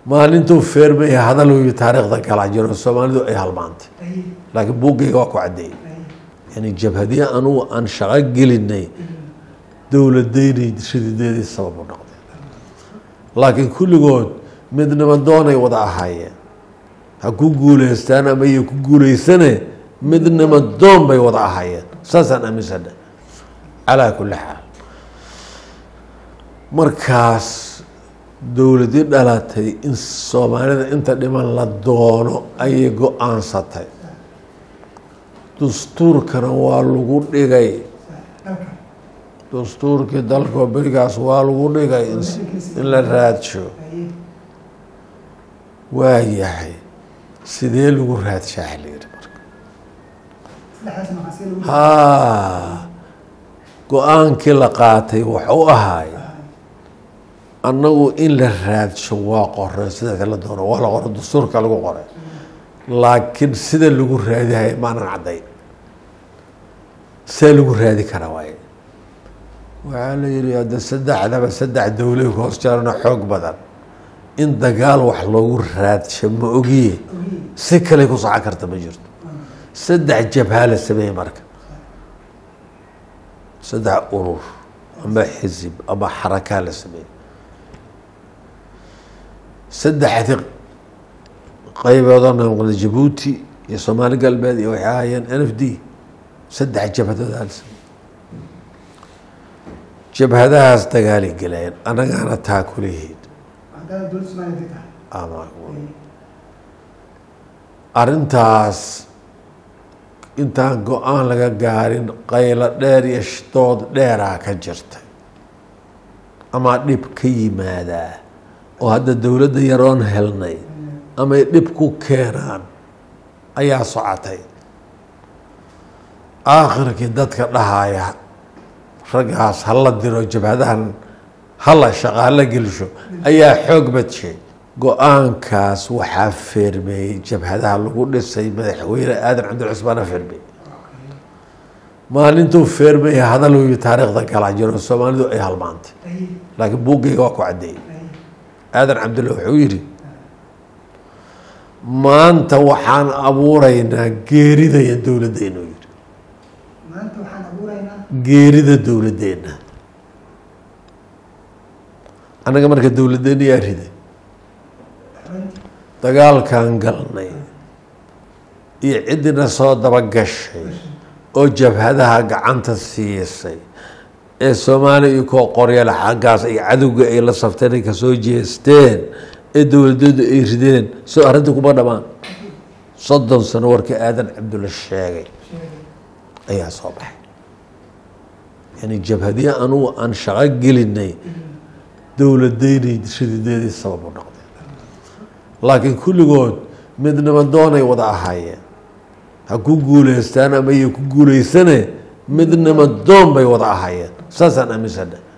maalintuu feermaya hadalooyo taariikhda kala jiro soomaalidu ay halmaantay laakiin buuggayga waa ku caddeeyey yani jabhadiye anugu aan shaqo gelinay dowladeynay shadideedii sabab u noqday laakiin kulligood midnimo doonay wada ahaayeen ha ku guuleystaan ama iyo ku guuleysane midnimo doon bay wada ahaayeen saasaan aaminsana calaa kulli xaal markaas dowladii dhalatay in soomaalida inta dhiman la doono ayay go-aansatay dastuurkana waa lagu dhigay dastuurkii dalkoo berigaas waa lagu dhigay in la raadsho waa yahay sidee lagu raadshaa layidhi marka haa go-aankii la qaatay waxu ahaay annagu in la raadsho waa qoray sida kala doono waa la qoray dastuurka lagu qoray laakiin sida lagu raadihay maanan cadday see lagu raadi karaa waaye waxaa la yihi hadda saddexdaba saddex dowlay ku hoos jarana xoog badan in dagaal wax loogu raadsho ma ogiye si kale ku socon karta ma jirto saddex jabhaa la sameeyey marka saddex urur ama xisib ama xarakaa la sameeyey saddexdi qayboodoo noqda jabuuti iyo soomaali galbeed iyo waxay ahaayeen n f d saddex jabhadood aa la sameeyey jabhadahaas dagaalay gelayeen annagaana taa kulihiid arrintaas intaan go-aan laga gaarin qaylo dheer iyo dood dheeraa ka jirtay ama dhib ka yimaadaa oo hadda dowladda yaroon helnay amay dhib ku keenaan ayaa socotay aakhirkii dadka dhahaya raggaas hala diro jabhadahan hala shaqaala gelisho ayaa xoog badshay go-aankaas waxaa feermeeyey jabhadaha lagu dhisay madaxweyne aadan cabdilcusmaana feermeey maalintuu feermeeya hadalooyo taariikhda kala jiro soomaalidu ay halmaantay laakiin buuggayga waa ku caddeeyey aadan cabdulla wuxuu yidhi maanta waxaan abuuraynaa geeridaya dowladdeena u yidhi geerida dowladdeena annaga marka dowladdeena yaa riday dagaalkan galnay iyo ciddina soo dabagashay oo jabhadaha gacanta siisay ee soomaaliya iyo koo qoryala xaggaas ay cadowga ay la safteen ay kasoo jeesteen ee dowladeedu ay rideen soo arrinta kuma dhamaan soddon sano warkii aadan cabdulla sheegay ayaa soo baxay yani jabhadiye anugu aan shaqo gelinay dowladeynay shadideedii sabab u noqday laakiin kulligood midnimo doonay wada ahaayeen ha ku guuleystaan ama iyo ku guuleysane midnimo doon bay wada ahaayeen saasaan aaminsana